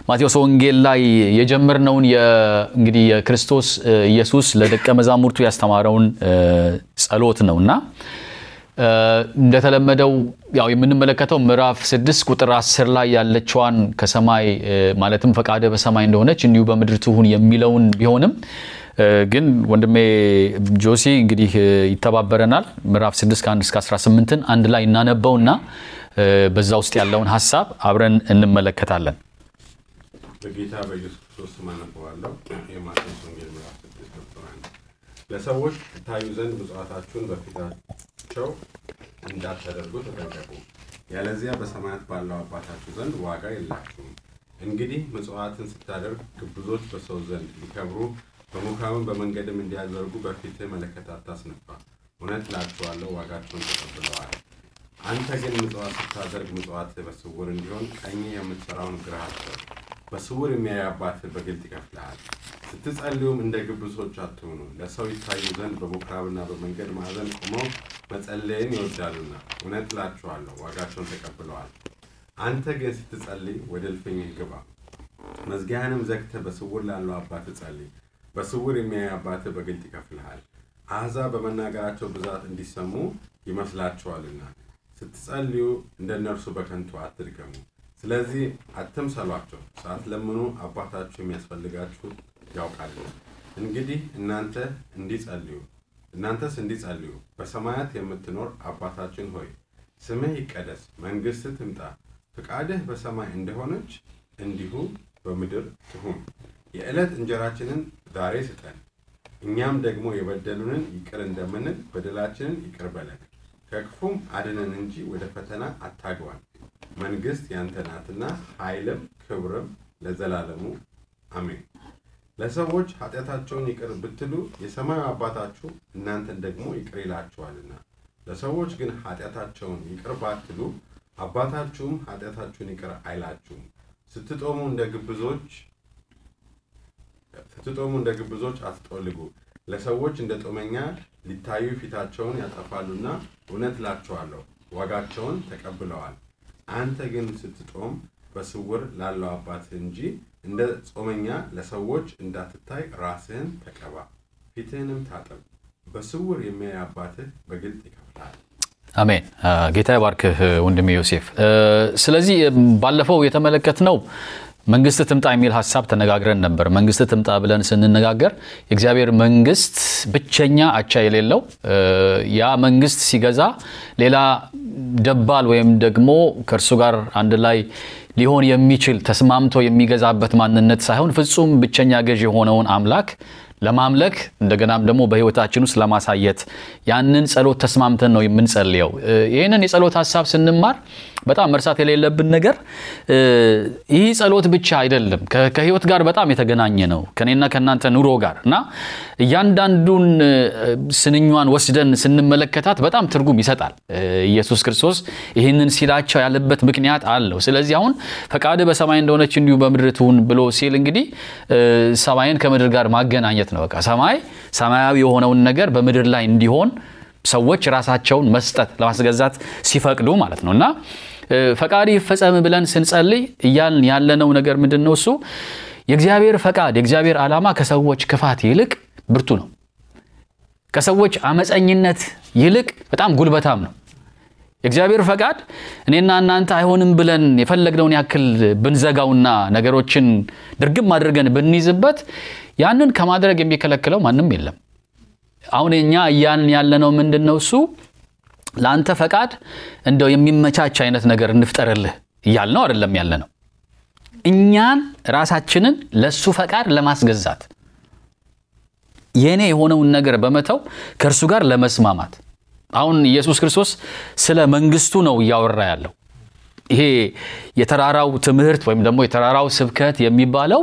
ማቴዎስ ወንጌል ላይ የጀመርነውን እንግዲህ የክርስቶስ ኢየሱስ ለደቀ መዛሙርቱ ያስተማረውን ጸሎት ነው እና እንደተለመደው ያው የምንመለከተው ምዕራፍ ስድስት ቁጥር አስር ላይ ያለችዋን ከሰማይ ማለትም ፈቃደ በሰማይ እንደሆነች እንዲሁ በምድር ትሁን የሚለውን ቢሆንም ግን ወንድሜ ጆሲ እንግዲህ ይተባበረናል። ምዕራፍ 6 ከ1 እስከ 18ን አንድ ላይ እናነበውና በዛ ውስጥ ያለውን ሀሳብ አብረን እንመለከታለን። በጌታ በኢየሱስ ክርስቶስ ስም አነበዋለሁ። የማቴዎስ ወንጌል ምዕራፍ 6 ቁጥር 1 ለሰዎች ትታዩ ዘንድ ምጽዋታችሁን በፊታቸው እንዳታደርጉ ተጠንቀቁ፣ ያለዚያ በሰማያት ባለው አባታችሁ ዘንድ ዋጋ የላችሁም። እንግዲህ ምጽዋትን ስታደርግ ግብዞች በሰው ዘንድ ሊከብሩ በምኩራብም በመንገድም እንዲያደርጉ በፊትህ መለከት አታስነፋ። እውነት እላችኋለሁ ዋጋቸውን ተቀብለዋል። አንተ ግን ምጽዋት ስታደርግ ምጽዋትህ በስውር እንዲሆን ቀኝ የምትሠራውን ግራህ አስብ፣ በስውር የሚያይ አባትህ በግልጥ ይከፍልሃል። ስትጸልዩም እንደ ግብዞች አትሁኑ፣ ለሰው ይታዩ ዘንድ በምኩራብና በመንገድ ማዕዘን ቆመው መጸለይን ይወዳሉና፣ እውነት እላችኋለሁ ዋጋቸውን ተቀብለዋል። አንተ ግን ስትጸልይ ወደ እልፍኝህ ግባ፣ መዝጊያህንም ዘግተህ በስውር ላለው አባትህ ጸልይ በስውር የሚያይ አባትህ በግልጥ ይከፍልሃል። አሕዛብ በመናገራቸው ብዛት እንዲሰሙ ይመስላችኋልና ስትጸልዩ እንደ እነርሱ በከንቱ አትድገሙ። ስለዚህ አትምሰሏቸው፣ ሳትለምኑ አባታችሁ የሚያስፈልጋችሁ ያውቃልና። እንግዲህ እናንተ እንዲጸልዩ እናንተስ እንዲጸልዩ በሰማያት የምትኖር አባታችን ሆይ ስምህ ይቀደስ፣ መንግሥትህ ትምጣ፣ ፍቃድህ በሰማይ እንደሆነች እንዲሁ በምድር ትሁን። የዕለት እንጀራችንን ዛሬ ስጠን፣ እኛም ደግሞ የበደሉንን ይቅር እንደምንል በደላችንን ይቅር በለን፣ ከክፉም አድነን እንጂ ወደ ፈተና አታግባን። መንግሥት ያንተ ናትና ኃይልም ክብርም ለዘላለሙ አሜን። ለሰዎች ኃጢአታቸውን ይቅር ብትሉ የሰማዩ አባታችሁ እናንተን ደግሞ ይቅር ይላችኋልና። ለሰዎች ግን ኃጢአታቸውን ይቅር ባትሉ አባታችሁም ኃጢአታችሁን ይቅር አይላችሁም። ስትጦሙ እንደ ግብዞች ስትጦሙ እንደ ግብዞች አትጦልጉ፣ ለሰዎች እንደ ጦመኛ ሊታዩ ፊታቸውን ያጠፋሉና፣ እውነት እላችኋለሁ ዋጋቸውን ተቀብለዋል። አንተ ግን ስትጦም በስውር ላለው አባትህ እንጂ እንደ ጾመኛ ለሰዎች እንዳትታይ ራስህን ተቀባ፣ ፊትህንም ታጠብ፣ በስውር የሚያይ አባትህ በግልጥ ይከፍልሃል። አሜን። ጌታ ይባርክህ ወንድሜ ዮሴፍ። ስለዚህ ባለፈው የተመለከትነው መንግስት ትምጣ የሚል ሀሳብ ተነጋግረን ነበር። መንግስት ትምጣ ብለን ስንነጋገር የእግዚአብሔር መንግስት ብቸኛ አቻ የሌለው ያ መንግስት ሲገዛ ሌላ ደባል ወይም ደግሞ ከእርሱ ጋር አንድ ላይ ሊሆን የሚችል ተስማምቶ የሚገዛበት ማንነት ሳይሆን ፍጹም ብቸኛ ገዥ የሆነውን አምላክ ለማምለክ እንደገናም ደግሞ በህይወታችን ውስጥ ለማሳየት ያንን ጸሎት ተስማምተን ነው የምንጸልየው። ይህንን የጸሎት ሀሳብ ስንማር በጣም መርሳት የሌለብን ነገር ይህ ጸሎት ብቻ አይደለም፣ ከህይወት ጋር በጣም የተገናኘ ነው ከኔና ከእናንተ ኑሮ ጋር እና እያንዳንዱን ስንኟን ወስደን ስንመለከታት በጣም ትርጉም ይሰጣል። ኢየሱስ ክርስቶስ ይህንን ሲላቸው ያለበት ምክንያት አለው። ስለዚህ አሁን ፈቃድ በሰማይ እንደሆነች እንዲሁ በምድር ትሁን ብሎ ሲል እንግዲህ ሰማይን ከምድር ጋር ማገናኘት ነው። በቃ ሰማይ ሰማያዊ የሆነውን ነገር በምድር ላይ እንዲሆን ሰዎች ራሳቸውን መስጠት ለማስገዛት ሲፈቅዱ ማለት ነው እና ፈቃድ ይፈጸም ብለን ስንጸልይ እያልን ያለነው ነገር ምንድን ነው? እሱ የእግዚአብሔር ፈቃድ የእግዚአብሔር ዓላማ ከሰዎች ክፋት ይልቅ ብርቱ ነው። ከሰዎች አመፀኝነት ይልቅ በጣም ጉልበታም ነው። የእግዚአብሔር ፈቃድ እኔና እናንተ አይሆንም ብለን የፈለግነውን ያክል ብንዘጋውና ነገሮችን ድርግም አድርገን ብንይዝበት ያንን ከማድረግ የሚከለክለው ማንም የለም። አሁን እኛ እያልን ያለነው ምንድን ነው? እሱ ለአንተ ፈቃድ እንደው የሚመቻች አይነት ነገር እንፍጠርልህ እያልነው አይደለም ያለ ነው። እኛን ራሳችንን ለእሱ ፈቃድ ለማስገዛት የእኔ የሆነውን ነገር በመተው ከእርሱ ጋር ለመስማማት አሁን ኢየሱስ ክርስቶስ ስለ መንግስቱ ነው እያወራ ያለው። ይሄ የተራራው ትምህርት ወይም ደግሞ የተራራው ስብከት የሚባለው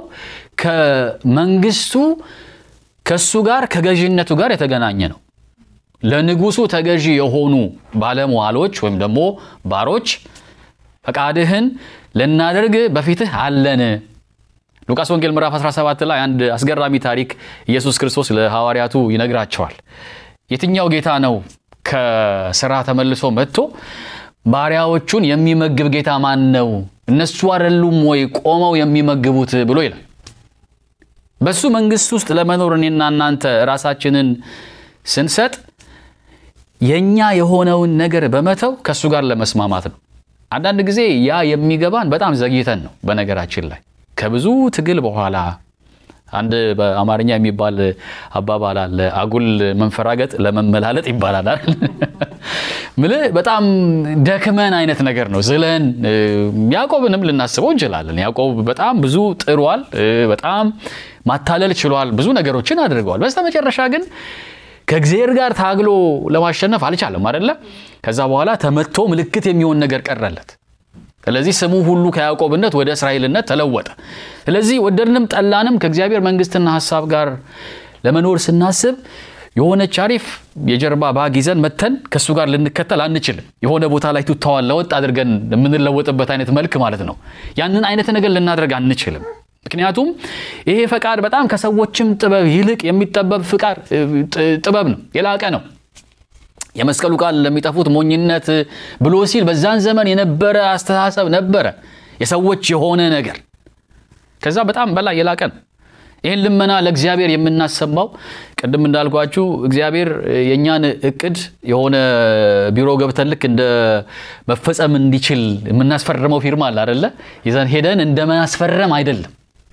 ከመንግስቱ ከእሱ ጋር ከገዥነቱ ጋር የተገናኘ ነው። ለንጉሱ ተገዢ የሆኑ ባለመዋሎች ወይም ደግሞ ባሮች ፈቃድህን ልናደርግ በፊትህ አለን። ሉቃስ ወንጌል ምዕራፍ 17 ላይ አንድ አስገራሚ ታሪክ ኢየሱስ ክርስቶስ ለሐዋርያቱ ይነግራቸዋል። የትኛው ጌታ ነው ከስራ ተመልሶ መጥቶ ባሪያዎቹን የሚመግብ ጌታ ማን ነው? እነሱ አይደሉም ወይ ቆመው የሚመግቡት ብሎ ይላል። በሱ መንግስት ውስጥ ለመኖር እኔና እናንተ ራሳችንን ስንሰጥ የኛ የሆነውን ነገር በመተው ከእሱ ጋር ለመስማማት ነው። አንዳንድ ጊዜ ያ የሚገባን በጣም ዘግይተን ነው። በነገራችን ላይ ከብዙ ትግል በኋላ አንድ በአማርኛ የሚባል አባባል አለ። አጉል መንፈራገጥ ለመመላለጥ ይባላል አይደል? ምልህ በጣም ደክመን አይነት ነገር ነው። ዝለን ያዕቆብንም ልናስበው እንችላለን። ያዕቆብ በጣም ብዙ ጥሯል፣ በጣም ማታለል ችሏል፣ ብዙ ነገሮችን አድርገዋል። በስተመጨረሻ ግን ከእግዚአብሔር ጋር ታግሎ ለማሸነፍ አልቻለም አይደለ? ከዛ በኋላ ተመቶ ምልክት የሚሆን ነገር ቀረለት። ስለዚህ ስሙ ሁሉ ከያዕቆብነት ወደ እስራኤልነት ተለወጠ። ስለዚህ ወደድንም ጠላንም ከእግዚአብሔር መንግስትና ሀሳብ ጋር ለመኖር ስናስብ የሆነች አሪፍ የጀርባ ባግ ይዘን መተን ከእሱ ጋር ልንከተል አንችልም። የሆነ ቦታ ላይ ቱታዋን ለወጥ አድርገን የምንለወጥበት አይነት መልክ ማለት ነው። ያንን አይነት ነገር ልናደርግ አንችልም። ምክንያቱም ይሄ ፈቃድ በጣም ከሰዎችም ጥበብ ይልቅ የሚጠበብ ፍቃድ ጥበብ ነው፣ የላቀ ነው። የመስቀሉ ቃል ለሚጠፉት ሞኝነት ብሎ ሲል በዛን ዘመን የነበረ አስተሳሰብ ነበረ፣ የሰዎች የሆነ ነገር ከዛ በጣም በላይ የላቀ ነው። ይህን ልመና ለእግዚአብሔር የምናሰማው ቅድም እንዳልኳችሁ እግዚአብሔር የእኛን እቅድ የሆነ ቢሮ ገብተን ልክ እንደ መፈጸም እንዲችል የምናስፈርመው ፊርማ አለ አደለ? ይዘን ሄደን እንደ ማስፈረም አይደለም።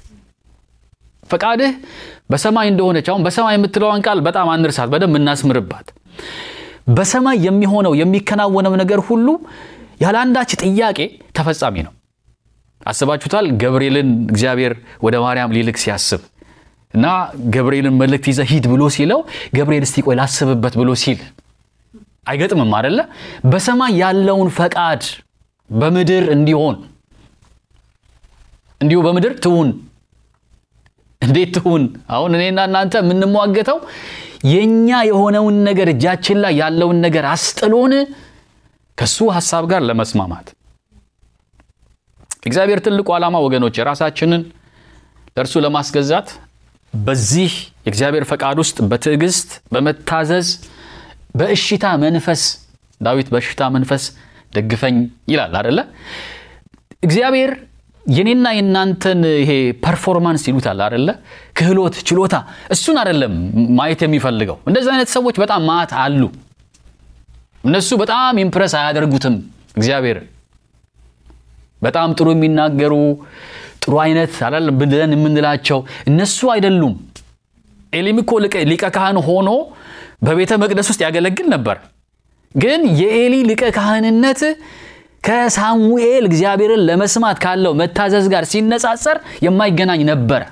ፈቃድህ በሰማይ እንደሆነች አሁን በሰማይ የምትለዋን ቃል በጣም አንርሳት፣ በደንብ እናስምርባት። በሰማይ የሚሆነው የሚከናወነው ነገር ሁሉ ያለ አንዳች ጥያቄ ተፈጻሚ ነው። አስባችሁታል? ገብርኤልን እግዚአብሔር ወደ ማርያም ሊልክ ሲያስብ እና ገብርኤልን መልእክት ይዘህ ሂድ ብሎ ሲለው ገብርኤል እስቲ ቆይ ላስብበት ብሎ ሲል አይገጥምም አደለ? በሰማይ ያለውን ፈቃድ በምድር እንዲሆን እንዲሁ በምድር ትሁን። እንዴት ትሁን? አሁን እኔና እናንተ የምንሟገተው የኛ የሆነውን ነገር እጃችን ላይ ያለውን ነገር አስጥሎን ከሱ ሀሳብ ጋር ለመስማማት እግዚአብሔር ትልቁ ዓላማ ወገኖች የራሳችንን ለእርሱ ለማስገዛት በዚህ የእግዚአብሔር ፈቃድ ውስጥ በትዕግስት በመታዘዝ በእሽታ መንፈስ ዳዊት በእሽታ መንፈስ ደግፈኝ ይላል አደለ? እግዚአብሔር የኔና የእናንተን ይሄ ፐርፎርማንስ ይሉታል አደለ? ክህሎት፣ ችሎታ እሱን አደለም ማየት የሚፈልገው። እንደዚህ አይነት ሰዎች በጣም ማት አሉ። እነሱ በጣም ኢምፕረስ አያደርጉትም እግዚአብሔር በጣም ጥሩ የሚናገሩ ጥሩ አይነት አይደለም ብለን የምንላቸው እነሱ አይደሉም። ኤሊም እኮ ሊቀ ካህን ሆኖ በቤተ መቅደስ ውስጥ ያገለግል ነበር። ግን የኤሊ ሊቀ ካህንነት ከሳሙኤል እግዚአብሔርን ለመስማት ካለው መታዘዝ ጋር ሲነጻጸር የማይገናኝ ነበረ።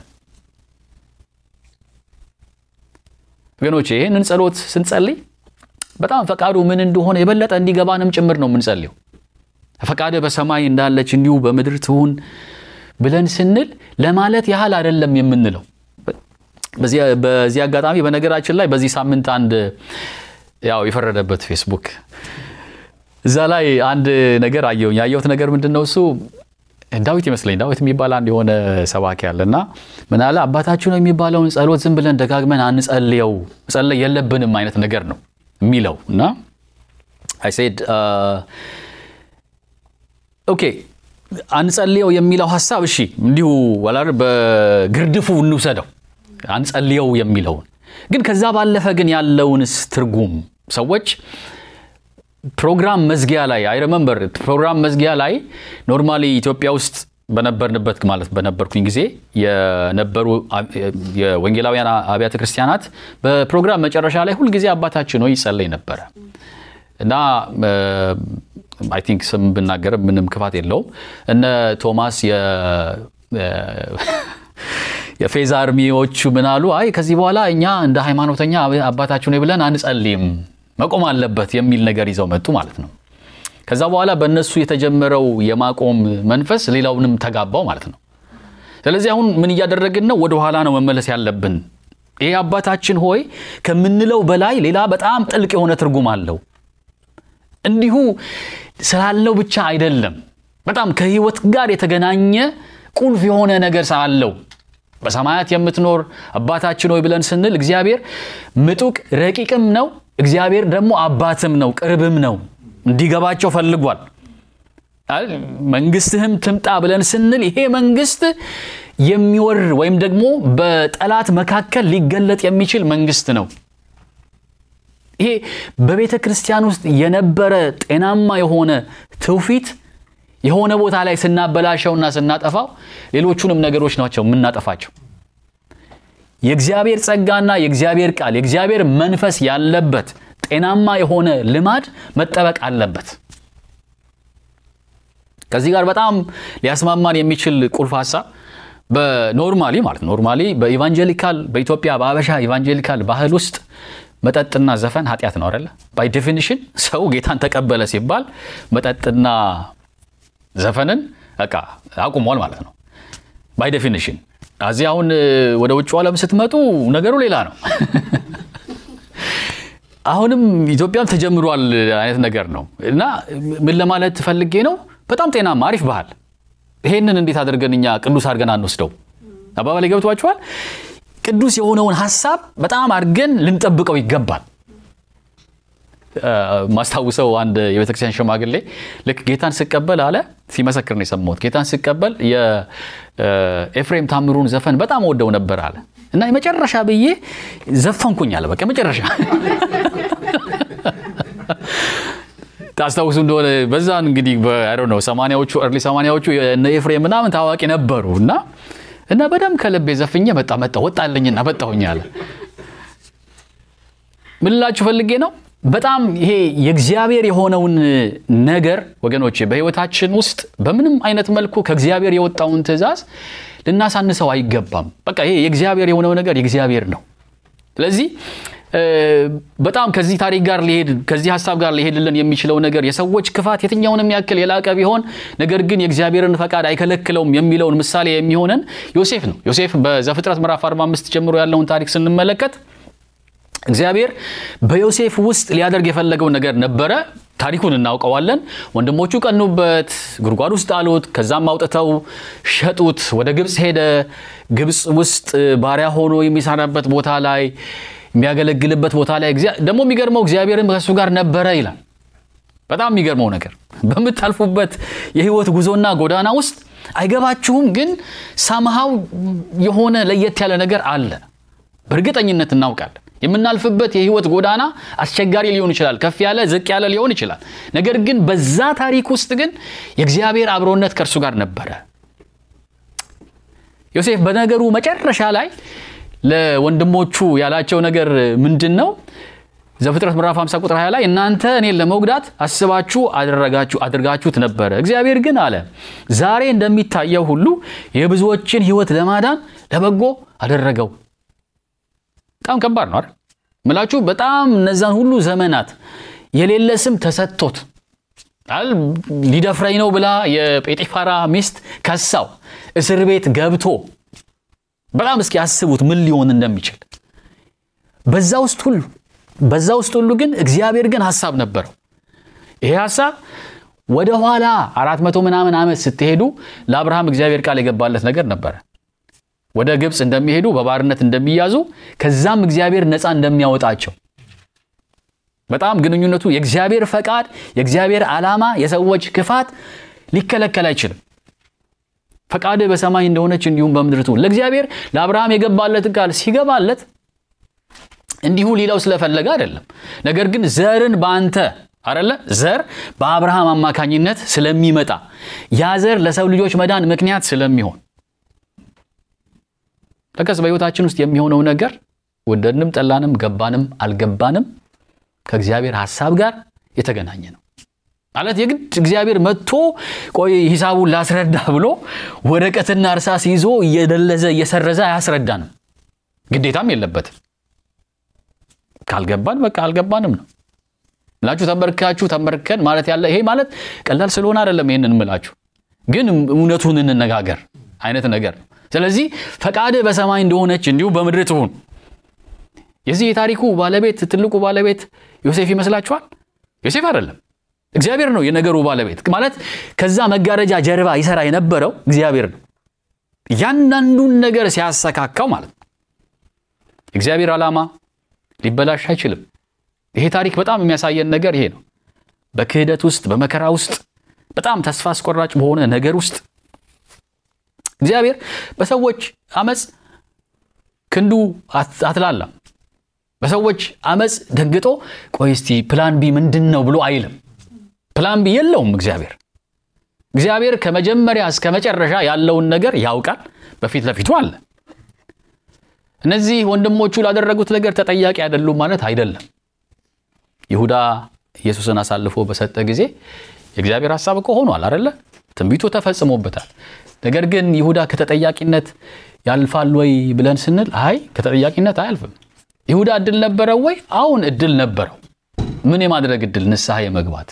ወገኖች ይህንን ጸሎት ስንጸልይ በጣም ፈቃዱ ምን እንደሆነ የበለጠ እንዲገባንም ጭምር ነው የምንጸልየው። ፈቃደ በሰማይ እንዳለች እንዲሁ በምድር ትሁን ብለን ስንል ለማለት ያህል አይደለም የምንለው። በዚህ አጋጣሚ በነገራችን ላይ በዚህ ሳምንት አንድ ያው የፈረደበት ፌስቡክ እዛ ላይ አንድ ነገር አየሁኝ። ያየሁት ነገር ምንድን ነው? እሱ ዳዊት ይመስለኝ ዳዊት የሚባል አንድ የሆነ ሰባኪ አለ እና ምን አለ አባታችሁ ነው የሚባለውን ጸሎት ዝም ብለን ደጋግመን አንጸልየው፣ መጸለይ የለብንም አይነት ነገር ነው የሚለው እና አይ ሴድ ኦኬ አንጸልየው የሚለው ሀሳብ እሺ፣ እንዲሁ ወላር በግርድፉ እንውሰደው አንጸልየው የሚለውን ግን ከዛ ባለፈ ግን ያለውንስ ትርጉም ሰዎች ፕሮግራም መዝጊያ ላይ አይ ረመምበር ፕሮግራም መዝጊያ ላይ ኖርማሊ ኢትዮጵያ ውስጥ በነበርንበት ማለት በነበርኩኝ ጊዜ የነበሩ የወንጌላውያን አብያተ ክርስቲያናት በፕሮግራም መጨረሻ ላይ ሁልጊዜ አባታችን ሆይ ይጸለይ ነበረ እና አይ ቲንክ ስም ብናገር ምንም ክፋት የለውም። እነ ቶማስ የፌዝ አርሚዎቹ ምን አሉ? አይ ከዚህ በኋላ እኛ እንደ ሃይማኖተኛ አባታችን ሆይ ብለን አንጸልይም፣ መቆም አለበት የሚል ነገር ይዘው መጡ ማለት ነው። ከዛ በኋላ በእነሱ የተጀመረው የማቆም መንፈስ ሌላውንም ተጋባው ማለት ነው። ስለዚህ አሁን ምን እያደረግን ነው? ወደኋላ ነው መመለስ ያለብን። ይሄ አባታችን ሆይ ከምንለው በላይ ሌላ በጣም ጥልቅ የሆነ ትርጉም አለው። እንዲሁ ስላለው ብቻ አይደለም። በጣም ከህይወት ጋር የተገናኘ ቁልፍ የሆነ ነገር ስላለው በሰማያት የምትኖር አባታችን ሆይ ብለን ስንል እግዚአብሔር ምጡቅ ረቂቅም ነው። እግዚአብሔር ደግሞ አባትም ነው፣ ቅርብም ነው። እንዲገባቸው ፈልጓል። መንግስትህም ትምጣ ብለን ስንል ይሄ መንግስት የሚወር ወይም ደግሞ በጠላት መካከል ሊገለጥ የሚችል መንግስት ነው። ይሄ በቤተ ክርስቲያን ውስጥ የነበረ ጤናማ የሆነ ትውፊት የሆነ ቦታ ላይ ስናበላሸውና ስናጠፋው ሌሎቹንም ነገሮች ናቸው የምናጠፋቸው። የእግዚአብሔር ጸጋና የእግዚአብሔር ቃል የእግዚአብሔር መንፈስ ያለበት ጤናማ የሆነ ልማድ መጠበቅ አለበት። ከዚህ ጋር በጣም ሊያስማማን የሚችል ቁልፍ ሀሳብ በኖርማሊ ማለት ኖርማሊ በኢቫንጀሊካል በኢትዮጵያ በአበሻ ኢቫንጀሊካል ባህል ውስጥ መጠጥና ዘፈን ኃጢአት ነው አይደለ? ባይ ዴፊኒሽን ሰው ጌታን ተቀበለ ሲባል መጠጥና ዘፈንን በቃ አቁሟል ማለት ነው። ባይ ዴፊኒሽን እዚህ አሁን ወደ ውጭ ዓለም ስትመጡ ነገሩ ሌላ ነው። አሁንም ኢትዮጵያም ተጀምሯል አይነት ነገር ነው እና ምን ለማለት ፈልጌ ነው፣ በጣም ጤናማ አሪፍ ባህል። ይሄንን እንዴት አድርገን እኛ ቅዱስ አድርገን አንወስደው? አባባሌ ገብቷችኋል? ቅዱስ የሆነውን ሀሳብ በጣም አድርገን ልንጠብቀው ይገባል። ማስታውሰው አንድ የቤተክርስቲያን ሽማግሌ ልክ ጌታን ስቀበል አለ ሲመሰክር ነው የሰማሁት። ጌታን ስቀበል የኤፍሬም ታምሩን ዘፈን በጣም ወደው ነበር አለ እና የመጨረሻ ብዬ ዘፈንኩኝ አለ። በቃ መጨረሻ ታስታውሱ እንደሆነ በዛን እንግዲህ ነው ሰማንያዎቹ እርሊ ሰማንያዎቹ እነ ኤፍሬም ምናምን ታዋቂ ነበሩ እና እና በደንብ ከልቤ ዘፍኜ መጣ መጣ ወጣልኝና መጣሁኝ አለ። ምን ልላችሁ ፈልጌ ነው በጣም ይሄ የእግዚአብሔር የሆነውን ነገር ወገኖች በሕይወታችን ውስጥ በምንም አይነት መልኩ ከእግዚአብሔር የወጣውን ትእዛዝ ልናሳንሰው አይገባም። በቃ ይሄ የእግዚአብሔር የሆነው ነገር የእግዚአብሔር ነው። ስለዚህ በጣም ከዚህ ታሪክ ጋር ሊሄድ ከዚህ ሀሳብ ጋር ሊሄድልን የሚችለው ነገር የሰዎች ክፋት የትኛውንም ያክል የላቀ ቢሆን ነገር ግን የእግዚአብሔርን ፈቃድ አይከለክለውም የሚለውን ምሳሌ የሚሆነን ዮሴፍ ነው። ዮሴፍ በዘፍጥረት ምዕራፍ 45 ጀምሮ ያለውን ታሪክ ስንመለከት እግዚአብሔር በዮሴፍ ውስጥ ሊያደርግ የፈለገው ነገር ነበረ። ታሪኩን እናውቀዋለን። ወንድሞቹ ቀኑበት፣ ጉድጓድ ውስጥ አሉት። ከዛም አውጥተው ሸጡት። ወደ ግብፅ ሄደ። ግብፅ ውስጥ ባሪያ ሆኖ የሚሰራበት ቦታ ላይ የሚያገለግልበት ቦታ ላይ ደግሞ የሚገርመው እግዚአብሔርም ከእሱ ጋር ነበረ ይላል። በጣም የሚገርመው ነገር በምታልፉበት የህይወት ጉዞና ጎዳና ውስጥ አይገባችሁም፣ ግን ሳምሃው የሆነ ለየት ያለ ነገር አለ። በእርግጠኝነት እናውቃለን። የምናልፍበት የህይወት ጎዳና አስቸጋሪ ሊሆን ይችላል። ከፍ ያለ ዝቅ ያለ ሊሆን ይችላል። ነገር ግን በዛ ታሪክ ውስጥ ግን የእግዚአብሔር አብሮነት ከእርሱ ጋር ነበረ። ዮሴፍ በነገሩ መጨረሻ ላይ ለወንድሞቹ ያላቸው ነገር ምንድን ነው? ዘፍጥረት ምዕራፍ 50 ቁጥር 20 ላይ እናንተ እኔን ለመጉዳት አስባችሁ አደረጋችሁ አድርጋችሁት ነበረ፣ እግዚአብሔር ግን አለ ዛሬ እንደሚታየው ሁሉ የብዙዎችን ህይወት ለማዳን ለበጎ አደረገው። በጣም ከባድ ነው አይደል? ምላችሁ በጣም እነዛን ሁሉ ዘመናት የሌለ ስም ተሰጥቶት ሊደፍረኝ ነው ብላ የጴጢፋራ ሚስት ከሳው እስር ቤት ገብቶ በጣም እስኪ ያስቡት ምን ሊሆን እንደሚችል በዛ ውስጥ ሁሉ በዛ ውስጥ ሁሉ ግን እግዚአብሔር ግን ሀሳብ ነበረው። ይሄ ሀሳብ ወደ ኋላ አራት መቶ ምናምን ዓመት ስትሄዱ ለአብርሃም እግዚአብሔር ቃል የገባለት ነገር ነበረ። ወደ ግብፅ እንደሚሄዱ በባርነት እንደሚያዙ ከዛም እግዚአብሔር ነፃ እንደሚያወጣቸው በጣም ግንኙነቱ የእግዚአብሔር ፈቃድ የእግዚአብሔር ዓላማ የሰዎች ክፋት ሊከለከል አይችልም። ፈቃድ በሰማይ እንደሆነች እንዲሁም በምድር ትሁን። ለእግዚአብሔር ለአብርሃም የገባለት ቃል ሲገባለት እንዲሁ ሊለው ስለፈለገ አይደለም። ነገር ግን ዘርን በአንተ አደለ ዘር በአብርሃም አማካኝነት ስለሚመጣ ያ ዘር ለሰው ልጆች መዳን ምክንያት ስለሚሆን ለቀስ በሕይወታችን ውስጥ የሚሆነው ነገር ወደድንም ጠላንም ገባንም አልገባንም ከእግዚአብሔር ሐሳብ ጋር የተገናኘ ነው። ማለት የግድ እግዚአብሔር መጥቶ ቆይ ሂሳቡን ላስረዳ ብሎ ወረቀትና እርሳስ ይዞ እየደለዘ እየሰረዘ አያስረዳንም። ግዴታም የለበትም። ካልገባን በቃ አልገባንም ነው ምላችሁ። ተንበርካችሁ ተንበርከን ማለት ያለ ይሄ ማለት ቀላል ስለሆነ አይደለም። ይህንን ምላችሁ ግን እውነቱን እንነጋገር አይነት ነገር ነው። ስለዚህ ፈቃድህ በሰማይ እንደሆነች እንዲሁ በምድር ትሁን። የዚህ የታሪኩ ባለቤት ትልቁ ባለቤት ዮሴፍ ይመስላችኋል? ዮሴፍ አይደለም፣ እግዚአብሔር ነው የነገሩ ባለቤት። ማለት ከዛ መጋረጃ ጀርባ ይሰራ የነበረው እግዚአብሔር ነው፣ እያንዳንዱን ነገር ሲያሰካካው ማለት ነው። የእግዚአብሔር ዓላማ ሊበላሽ አይችልም። ይሄ ታሪክ በጣም የሚያሳየን ነገር ይሄ ነው። በክህደት ውስጥ በመከራ ውስጥ በጣም ተስፋ አስቆራጭ በሆነ ነገር ውስጥ እግዚአብሔር በሰዎች አመፅ ክንዱ አትላላም። በሰዎች አመፅ ደንግጦ ቆይ እስቲ ፕላን ቢ ምንድን ነው ብሎ አይልም። ፕላን ቢ የለውም እግዚአብሔር። እግዚአብሔር ከመጀመሪያ እስከ መጨረሻ ያለውን ነገር ያውቃል፣ በፊት ለፊቱ አለ። እነዚህ ወንድሞቹ ላደረጉት ነገር ተጠያቂ አይደሉም ማለት አይደለም። ይሁዳ ኢየሱስን አሳልፎ በሰጠ ጊዜ የእግዚአብሔር ሐሳብ እኮ ሆኗል አደለ? ትንቢቱ ተፈጽሞበታል። ነገር ግን ይሁዳ ከተጠያቂነት ያልፋል ወይ ብለን ስንል አይ ከተጠያቂነት አያልፍም። ይሁዳ እድል ነበረው ወይ? አሁን እድል ነበረው። ምን የማድረግ እድል? ንስሐ የመግባት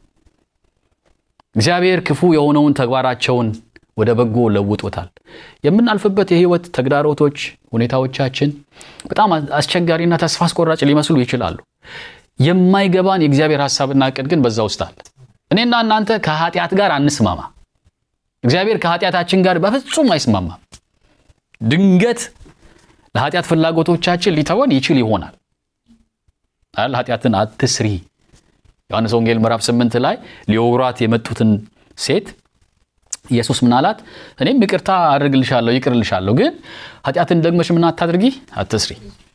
እግዚአብሔር ክፉ የሆነውን ተግባራቸውን ወደ በጎ ለውጦታል። የምናልፍበት የህይወት ተግዳሮቶች፣ ሁኔታዎቻችን በጣም አስቸጋሪና ተስፋ አስቆራጭ ሊመስሉ ይችላሉ። የማይገባን የእግዚአብሔር ሐሳብና እቅድ ግን በዛ ውስጥ አለ። እኔና እናንተ ከኃጢአት ጋር አንስማማ። እግዚአብሔር ከኃጢአታችን ጋር በፍጹም አይስማማም። ድንገት ለኃጢአት ፍላጎቶቻችን ሊተወን ይችል ይሆናል። ኃጢአትን አትስሪ ዮሐንስ ወንጌል ምዕራፍ ስምንት ላይ ሊወግሯት የመጡትን ሴት ኢየሱስ ምን አላት? እኔም ይቅርታ አድርግልሻለሁ ይቅርልሻለሁ፣ ግን ኃጢአትን ደግመሽ ምን አታድርጊ፣ አትስሪ።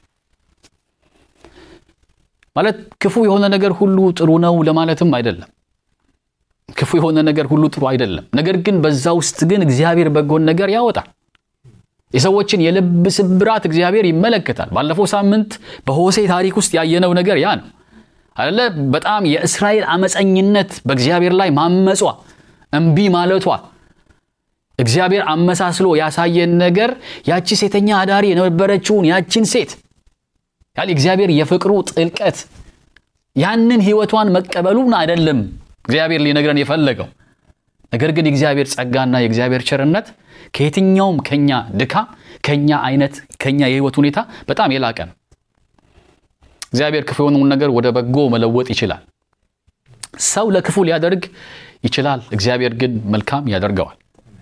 ማለት ክፉ የሆነ ነገር ሁሉ ጥሩ ነው ለማለትም አይደለም። ክፉ የሆነ ነገር ሁሉ ጥሩ አይደለም። ነገር ግን በዛ ውስጥ ግን እግዚአብሔር በጎን ነገር ያወጣል። የሰዎችን የልብ ስብራት እግዚአብሔር ይመለከታል። ባለፈው ሳምንት በሆሴ ታሪክ ውስጥ ያየነው ነገር ያ ነው አይደለ? በጣም የእስራኤል አመፀኝነት በእግዚአብሔር ላይ ማመጿ፣ እምቢ ማለቷ እግዚአብሔር አመሳስሎ ያሳየን ነገር ያቺ ሴተኛ አዳሪ የነበረችውን ያቺን ሴት ያል እግዚአብሔር የፍቅሩ ጥልቀት ያንን ህይወቷን መቀበሉን አይደለም እግዚአብሔር ሊነግረን የፈለገው ነገር ግን የእግዚአብሔር ጸጋና የእግዚአብሔር ቸርነት ከየትኛውም ከኛ ድካም ከኛ አይነት ከኛ የህይወት ሁኔታ በጣም የላቀ ነው። እግዚአብሔር ክፉ የሆነውን ነገር ወደ በጎ መለወጥ ይችላል። ሰው ለክፉ ሊያደርግ ይችላል፣ እግዚአብሔር ግን መልካም ያደርገዋል።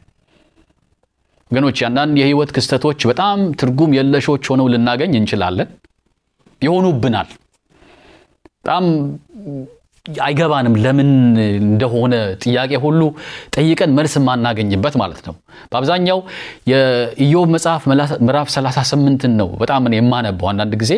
ወገኖች አንዳንድ የህይወት ክስተቶች በጣም ትርጉም የለሾች ሆነው ልናገኝ እንችላለን፣ ይሆኑብናል። በጣም አይገባንም ለምን እንደሆነ ጥያቄ ሁሉ ጠይቀን መልስ የማናገኝበት ማለት ነው። በአብዛኛው የኢዮብ መጽሐፍ ምዕራፍ 38ን ነው በጣም እኔ የማነበው። አንዳንድ ጊዜ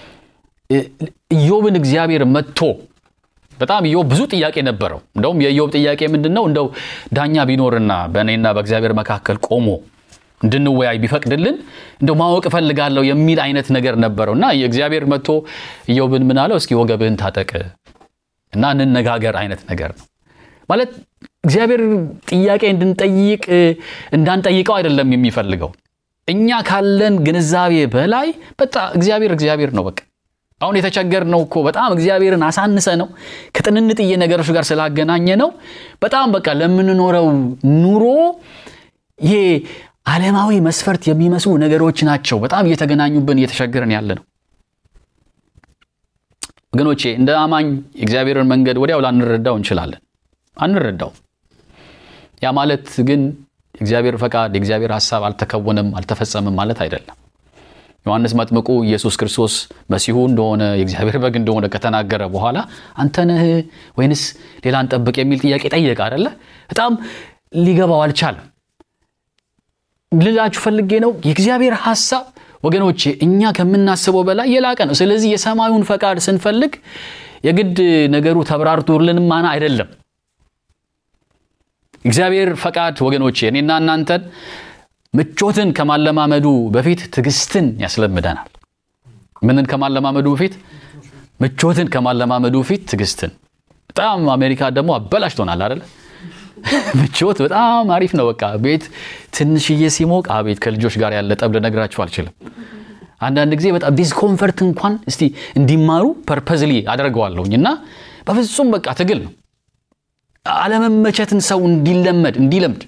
ኢዮብን እግዚአብሔር መጥቶ በጣም ኢዮብ ብዙ ጥያቄ ነበረው። እንደውም የኢዮብ ጥያቄ ምንድን ነው? እንደው ዳኛ ቢኖርና በእኔና በእግዚአብሔር መካከል ቆሞ እንድንወያይ ቢፈቅድልን እንደው ማወቅ እፈልጋለሁ የሚል አይነት ነገር ነበረው እና እግዚአብሔር መጥቶ ኢዮብን ምን አለው? እስኪ ወገብህን ታጠቅ እና እንነጋገር አይነት ነገር ነው ማለት። እግዚአብሔር ጥያቄ እንድንጠይቅ እንዳንጠይቀው አይደለም የሚፈልገው። እኛ ካለን ግንዛቤ በላይ በጣም እግዚአብሔር እግዚአብሔር ነው። በቃ አሁን የተቸገርነው እኮ በጣም እግዚአብሔርን አሳንሰ ነው ከጥንንጥዬ ነገሮች ጋር ስላገናኘ ነው። በጣም በቃ ለምንኖረው ኑሮ ይሄ ዓለማዊ መስፈርት የሚመስሉ ነገሮች ናቸው በጣም እየተገናኙብን እየተቸገረን ያለ ነው። ወገኖቼ እንደ አማኝ የእግዚአብሔርን መንገድ ወዲያው ላንረዳው እንችላለን። አንረዳው። ያ ማለት ግን የእግዚአብሔር ፈቃድ የእግዚአብሔር ሐሳብ አልተከወነም አልተፈጸመም ማለት አይደለም። ዮሐንስ መጥምቁ ኢየሱስ ክርስቶስ መሲሁ እንደሆነ የእግዚአብሔር በግ እንደሆነ ከተናገረ በኋላ አንተ ነህ ወይንስ ሌላ እንጠብቅ የሚል ጥያቄ ጠየቀ አይደለ? በጣም ሊገባው አልቻለም። ልላችሁ ፈልጌ ነው የእግዚአብሔር ሐሳብ ወገኖቼ እኛ ከምናስበው በላይ የላቀ ነው። ስለዚህ የሰማዩን ፈቃድ ስንፈልግ የግድ ነገሩ ተብራርቶልን ማና አይደለም። እግዚአብሔር ፈቃድ ወገኖቼ እኔና እናንተን ምቾትን ከማለማመዱ በፊት ትዕግስትን ያስለምደናል። ምንን ከማለማመዱ በፊት? ምቾትን ከማለማመዱ በፊት ትዕግስትን። በጣም አሜሪካ ደግሞ አበላሽቶናል አይደለ? ምቾት በጣም አሪፍ ነው። በቃ ቤት ትንሽዬ ሲሞቅ አቤት ከልጆች ጋር ያለ ጠብ ልነግራችሁ አልችልም። አንዳንድ ጊዜ በጣም ዲስኮንፈርት እንኳን እስቲ እንዲማሩ ፐርፐዝሊ አደርገዋለሁኝ እና በፍጹም በቃ ትግል ነው። አለመመቸትን ሰው እንዲለመድ እንዲለምድ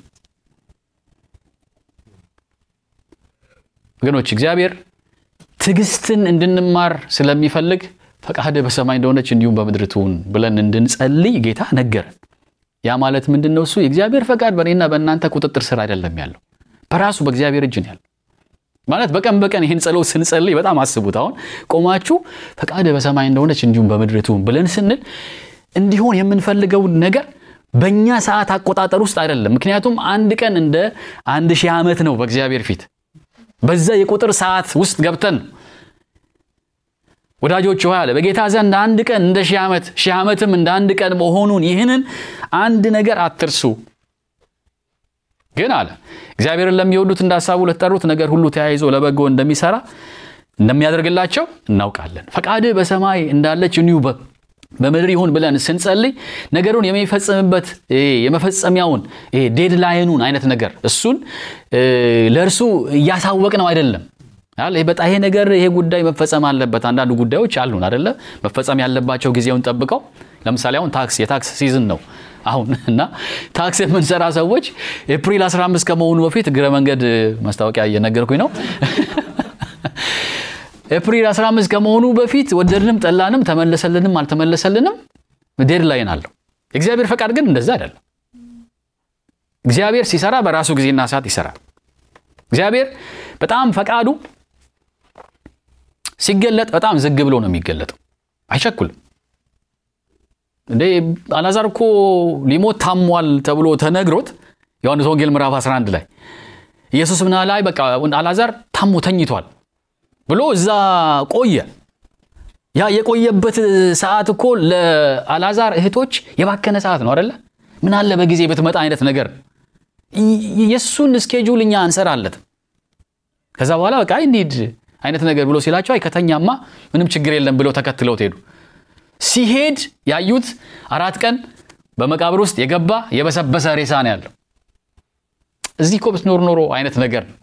ወገኖች እግዚአብሔር ትዕግስትን እንድንማር ስለሚፈልግ ፈቃድህ በሰማይ እንደሆነች እንዲሁም በምድር ትሁን ብለን እንድንጸልይ ጌታ ነገረን። ያ ማለት ምንድን ነው? እሱ የእግዚአብሔር ፈቃድ በእኔና በእናንተ ቁጥጥር ስር አይደለም ያለው፣ በራሱ በእግዚአብሔር እጅ ነው ያለው። ማለት በቀን በቀን ይህን ጸሎት ስንጸልይ በጣም አስቡት። አሁን ቆማችሁ ፈቃድህ በሰማይ እንደሆነች እንዲሁም በምድር ትሁን ብለን ስንል እንዲሆን የምንፈልገውን ነገር በእኛ ሰዓት አቆጣጠር ውስጥ አይደለም። ምክንያቱም አንድ ቀን እንደ አንድ ሺህ ዓመት ነው በእግዚአብሔር ፊት። በዛ የቁጥር ሰዓት ውስጥ ገብተን ወዳጆች ሆይ አለ በጌታ ዘንድ አንድ ቀን እንደ ሺህ ዓመት ሺህ ዓመትም እንደ አንድ ቀን መሆኑን ይህንን አንድ ነገር አትርሱ። ግን አለ እግዚአብሔርን ለሚወዱት እንደ ሀሳቡ ለተጠሩት ነገር ሁሉ ተያይዞ ለበጎ እንደሚሰራ እንደሚያደርግላቸው እናውቃለን። ፈቃድህ በሰማይ እንዳለች እንዲሁ በምድር ይሁን ብለን ስንጸልይ ነገሩን የሚፈጽምበት የመፈጸሚያውን ዴድላይኑን አይነት ነገር እሱን ለእርሱ እያሳወቅ ነው አይደለም። በጣም ይሄ ነገር ይሄ ጉዳይ መፈጸም አለበት። አንዳንዱ ጉዳዮች አሉን አይደለ? መፈጸም ያለባቸው ጊዜውን ጠብቀው። ለምሳሌ አሁን ታክስ የታክስ ሲዝን ነው አሁን እና ታክስ የምንሰራ ሰዎች ኤፕሪል 15 ከመሆኑ በፊት እግረ መንገድ ማስታወቂያ እየነገርኩኝ ነው ኤፕሪል 15 ከመሆኑ በፊት ወደድንም ጠላንም ተመለሰልንም አልተመለሰልንም ዴድላይን አለው። የእግዚአብሔር ፈቃድ ግን እንደዛ አይደለም። እግዚአብሔር ሲሰራ በራሱ ጊዜና ሰዓት ይሰራል። እግዚአብሔር በጣም ፈቃዱ ሲገለጥ በጣም ዝግ ብሎ ነው የሚገለጠው። አይቸኩልም። እንዴ አልዓዛር እኮ ሊሞት ታሟል ተብሎ ተነግሮት ዮሐንስ ወንጌል ምዕራፍ 11 ላይ ኢየሱስ ምና ላይ በቃ አልዓዛር ታሞ ተኝቷል ብሎ እዛ ቆየ። ያ የቆየበት ሰዓት እኮ ለአልዓዛር እህቶች የባከነ ሰዓት ነው አደለ? ምን አለ በጊዜ ብትመጣ አይነት ነገር የእሱን ስኬጁል እኛ አንሰራለት። ከዛ በኋላ በቃ እንሂድ አይነት ነገር ብሎ ሲላቸው አይ ከተኛማ ምንም ችግር የለም ብለው ተከትለውት ሄዱ። ሲሄድ ያዩት አራት ቀን በመቃብር ውስጥ የገባ የበሰበሰ ሬሳ ነው ያለው። እዚህ እኮ ብትኖር ኖሮ አይነት ነገር ነው።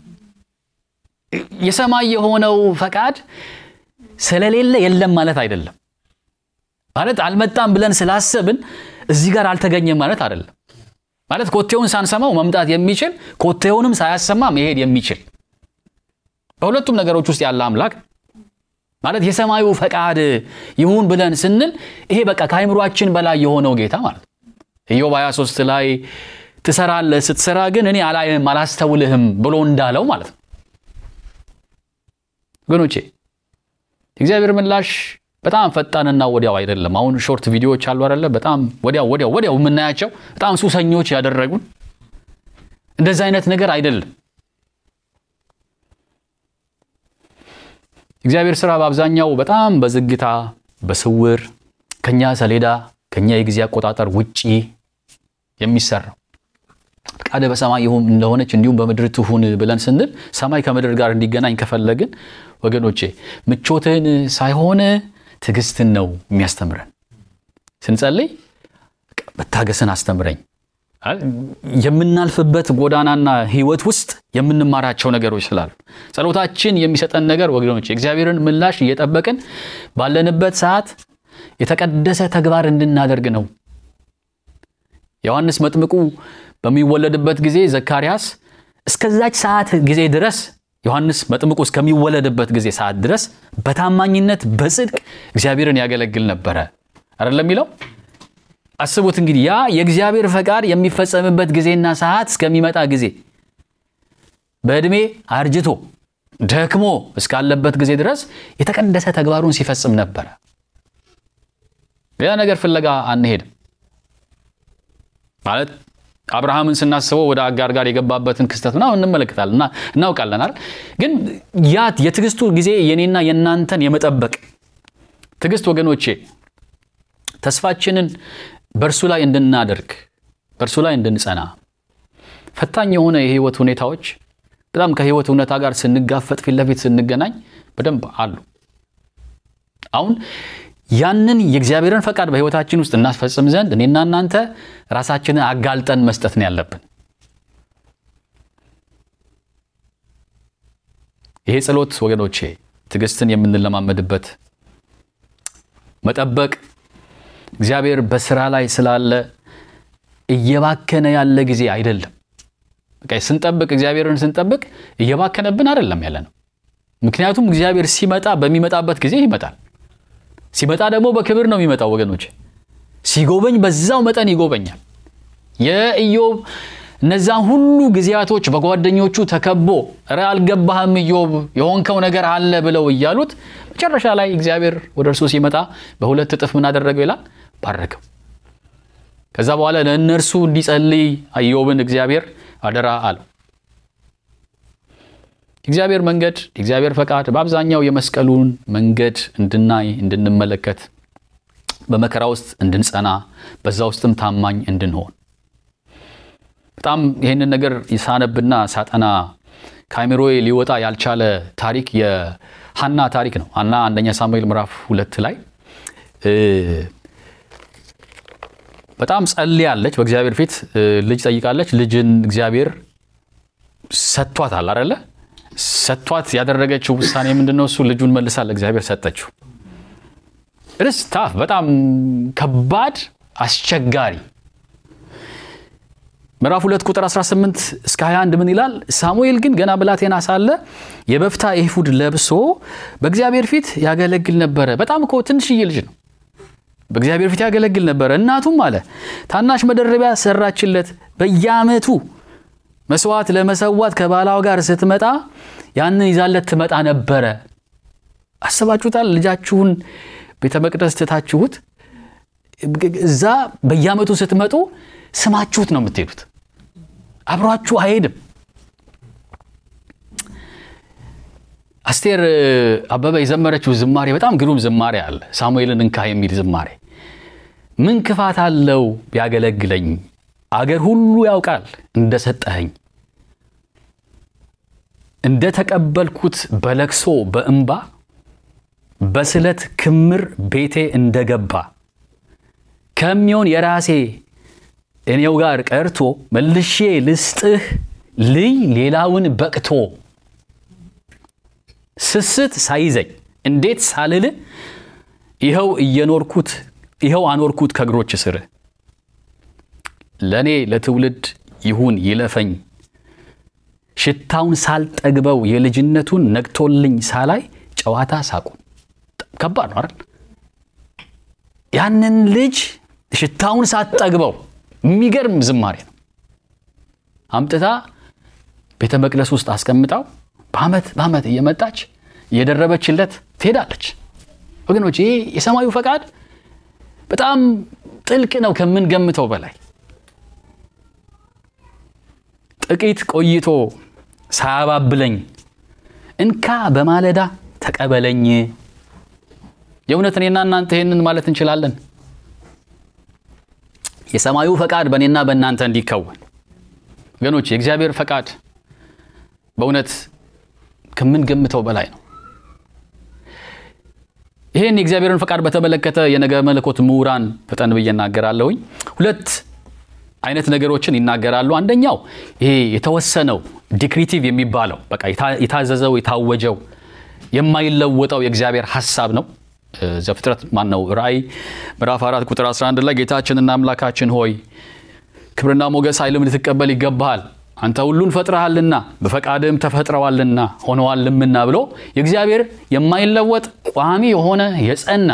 የሰማይ የሆነው ፈቃድ ስለሌለ የለም ማለት አይደለም። ማለት አልመጣም ብለን ስላሰብን እዚህ ጋር አልተገኘም ማለት አይደለም። ማለት ኮቴውን ሳንሰማው መምጣት የሚችል ኮቴውንም ሳያሰማ መሄድ የሚችል በሁለቱም ነገሮች ውስጥ ያለ አምላክ ማለት የሰማዩ ፈቃድ ይሁን ብለን ስንል ይሄ በቃ ከአይምሯችን በላይ የሆነው ጌታ ማለት ነው። ኢዮብ 23 ላይ ትሰራለህ፣ ስትሰራ ግን እኔ አላይህም አላስተውልህም ብሎ እንዳለው ማለት ነው። ወገኖቼ እግዚአብሔር ምላሽ በጣም ፈጣንና ወዲያው አይደለም። አሁን ሾርት ቪዲዮዎች አሉ አይደለ? በጣም ወዲያው ወዲያው ወዲያው የምናያቸው በጣም ሱሰኞች ያደረጉን እንደዚህ አይነት ነገር አይደለም። እግዚአብሔር ስራ በአብዛኛው በጣም በዝግታ በስውር ከኛ ሰሌዳ ከኛ የጊዜ አቆጣጠር ውጪ የሚሰራው ፈቃደ በሰማይ ይሁን እንደሆነች እንዲሁም በምድር ትሁን ብለን ስንል ሰማይ ከምድር ጋር እንዲገናኝ ከፈለግን ወገኖቼ ምቾትን ሳይሆን ትዕግስትን ነው የሚያስተምረን። ስንጸልይ መታገስን አስተምረኝ። የምናልፍበት ጎዳናና ሕይወት ውስጥ የምንማራቸው ነገሮች ስላሉ ጸሎታችን የሚሰጠን ነገር ወገኖች የእግዚአብሔርን ምላሽ እየጠበቅን ባለንበት ሰዓት የተቀደሰ ተግባር እንድናደርግ ነው። ዮሐንስ መጥምቁ በሚወለድበት ጊዜ ዘካርያስ እስከዛች ሰዓት ጊዜ ድረስ ዮሐንስ መጥምቁ እስከሚወለድበት ጊዜ ሰዓት ድረስ በታማኝነት በጽድቅ እግዚአብሔርን ያገለግል ነበረ አይደለም የሚለው። አስቡት እንግዲህ ያ የእግዚአብሔር ፈቃድ የሚፈጸምበት ጊዜና ሰዓት እስከሚመጣ ጊዜ በዕድሜ አርጅቶ ደክሞ እስካለበት ጊዜ ድረስ የተቀደሰ ተግባሩን ሲፈጽም ነበረ። ሌላ ነገር ፍለጋ አንሄድም ማለት አብርሃምን ስናስበው ወደ አጋር ጋር የገባበትን ክስተት ምናምን እንመለከታለን እና እናውቃለን አይደል? ግን ያ የትዕግስቱ ጊዜ የኔና የእናንተን የመጠበቅ ትዕግስት ወገኖቼ ተስፋችንን በእርሱ ላይ እንድናደርግ በእርሱ ላይ እንድንጸና ፈታኝ የሆነ የህይወት ሁኔታዎች በጣም ከህይወት እውነታ ጋር ስንጋፈጥ ፊት ለፊት ስንገናኝ በደንብ አሉ። አሁን ያንን የእግዚአብሔርን ፈቃድ በህይወታችን ውስጥ እናስፈጽም ዘንድ እኔና እናንተ ራሳችንን አጋልጠን መስጠት ነው ያለብን። ይሄ ጸሎት ወገኖቼ ትዕግስትን የምንለማመድበት መጠበቅ እግዚአብሔር በስራ ላይ ስላለ እየባከነ ያለ ጊዜ አይደለም። በቃ ስንጠብቅ እግዚአብሔርን ስንጠብቅ እየባከነብን አይደለም ያለ ነው። ምክንያቱም እግዚአብሔር ሲመጣ በሚመጣበት ጊዜ ይመጣል። ሲመጣ ደግሞ በክብር ነው የሚመጣው ወገኖች። ሲጎበኝ በዛው መጠን ይጎበኛል። የኢዮብ እነዛን ሁሉ ጊዜያቶች በጓደኞቹ ተከቦ እረ አልገባህም ኢዮብ የሆንከው ነገር አለ ብለው እያሉት መጨረሻ ላይ እግዚአብሔር ወደ እርሱ ሲመጣ በሁለት እጥፍ ምን አደረገው ይላል? ባረከው። ከዛ በኋላ ለእነርሱ እንዲጸልይ ኢዮብን እግዚአብሔር አደራ አለው። የእግዚአብሔር መንገድ የእግዚአብሔር ፈቃድ በአብዛኛው የመስቀሉን መንገድ እንድናይ እንድንመለከት፣ በመከራ ውስጥ እንድንጸና፣ በዛ ውስጥም ታማኝ እንድንሆን በጣም ይህንን ነገር ሳነብና ሳጠና ከአእምሮዬ ሊወጣ ያልቻለ ታሪክ የሀና ታሪክ ነው። ሀና አንደኛ ሳሙኤል ምዕራፍ ሁለት ላይ በጣም ጸልያለች። በእግዚአብሔር ፊት ልጅ ጠይቃለች። ልጅን እግዚአብሔር ሰጥቷታል አይደለ? ሰጥቷት ያደረገችው ውሳኔ ምንድን ነው? እሱ ልጁን መልሳ ለእግዚአብሔር ሰጠችው። ርስ ታፍ በጣም ከባድ አስቸጋሪ ምዕራፍ 2 ቁጥር 18 እስከ 21 ምን ይላል? ሳሙኤል ግን ገና ብላቴና ሳለ የበፍታ ኤፉድ ለብሶ በእግዚአብሔር ፊት ያገለግል ነበረ። በጣም እኮ ትንሽዬ ልጅ ነው። በእግዚአብሔር ፊት ያገለግል ነበረ። እናቱም አለ ታናሽ መደረቢያ ሰራችለት። በየዓመቱ መስዋዕት ለመሰዋት ከባላዋ ጋር ስትመጣ ያንን ይዛለት ትመጣ ነበረ። አስባችሁታል? ልጃችሁን ቤተ መቅደስ ትታችሁት እዛ በየዓመቱ ስትመጡ ስማችሁት ነው የምትሄዱት። አብሯችሁ አይሄድም። አስቴር አበበ የዘመረችው ዝማሬ በጣም ግሩም ዝማሬ አለ። ሳሙኤልን እንካ የሚል ዝማሬ። ምን ክፋት አለው ቢያገለግለኝ፣ አገር ሁሉ ያውቃል እንደሰጠኸኝ፣ እንደ ተቀበልኩት በለቅሶ በእንባ በስለት ክምር ቤቴ እንደገባ ከሚሆን የራሴ እኔው ጋር ቀርቶ መልሼ ልስጥህ ልይ ሌላውን በቅቶ ስስት ሳይዘኝ እንዴት ሳልል ይኸው እየኖርኩት ይኸው አኖርኩት ከእግሮች ስር ለእኔ ለትውልድ ይሁን ይለፈኝ ሽታውን ሳልጠግበው የልጅነቱን ነግቶልኝ ሳላይ ጨዋታ ሳቁን። ከባድ ነው አይደል? ያንን ልጅ ሽታውን ሳትጠግበው የሚገርም ዝማሬ ነው። አምጥታ ቤተ መቅደስ ውስጥ አስቀምጣው በዓመት በዓመት እየመጣች እየደረበችለት ትሄዳለች። ወገኖች ይህ የሰማዩ ፈቃድ በጣም ጥልቅ ነው ከምንገምተው በላይ። ጥቂት ቆይቶ ሳያባብለኝ እንካ በማለዳ ተቀበለኝ። የእውነት እኔና እናንተ ይህንን ማለት እንችላለን። የሰማዩ ፈቃድ በእኔና በእናንተ እንዲከወን ወገኖች፣ የእግዚአብሔር ፈቃድ በእውነት ከምንገምተው በላይ ነው። ይህን የእግዚአብሔርን ፈቃድ በተመለከተ የነገ መለኮት ምሁራን ፈጠን ብዬ እናገራለሁኝ። ሁለት አይነት ነገሮችን ይናገራሉ። አንደኛው ይሄ የተወሰነው ዲክሪቲቭ የሚባለው በቃ የታዘዘው የታወጀው የማይለወጠው የእግዚአብሔር ሐሳብ ነው። ዘፍጥረት ማን ነው? ራእይ ምዕራፍ 4 ቁጥር 11 ላይ ጌታችንና አምላካችን ሆይ ክብርና ሞገስ ኃይልም ልትቀበል ይገባሃል አንተ ሁሉን ፈጥረሃልና በፈቃድም ተፈጥረዋልና ሆነዋልምና ብሎ የእግዚአብሔር የማይለወጥ ቋሚ የሆነ የጸና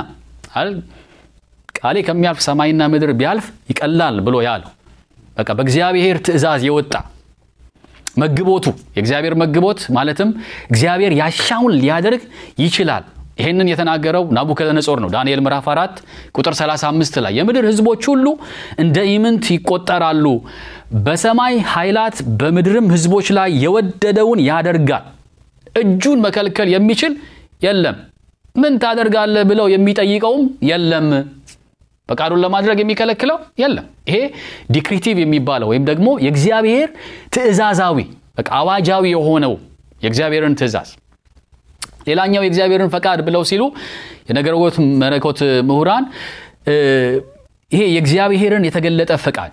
ቃሌ ከሚያልፍ ሰማይና ምድር ቢያልፍ ይቀላል ብሎ ያለው በቃ በእግዚአብሔር ትእዛዝ የወጣ መግቦቱ የእግዚአብሔር መግቦት ማለትም እግዚአብሔር ያሻውን ሊያደርግ ይችላል። ይህንን የተናገረው ናቡከደነጾር ነው። ዳንኤል ምዕራፍ 4 ቁጥር 35 ላይ የምድር ሕዝቦች ሁሉ እንደ ኢምንት ይቆጠራሉ፣ በሰማይ ኃይላት በምድርም ሕዝቦች ላይ የወደደውን ያደርጋል፣ እጁን መከልከል የሚችል የለም። ምን ታደርጋለህ ብለው የሚጠይቀውም የለም። ፈቃዱን ለማድረግ የሚከለክለው የለም። ይሄ ዲክሪቲቭ የሚባለው ወይም ደግሞ የእግዚአብሔር ትእዛዛዊ በቃ አዋጃዊ የሆነው የእግዚአብሔርን ትእዛዝ ሌላኛው የእግዚአብሔርን ፈቃድ ብለው ሲሉ የነገረጎት መለኮት ምሁራን ይሄ የእግዚአብሔርን የተገለጠ ፈቃድ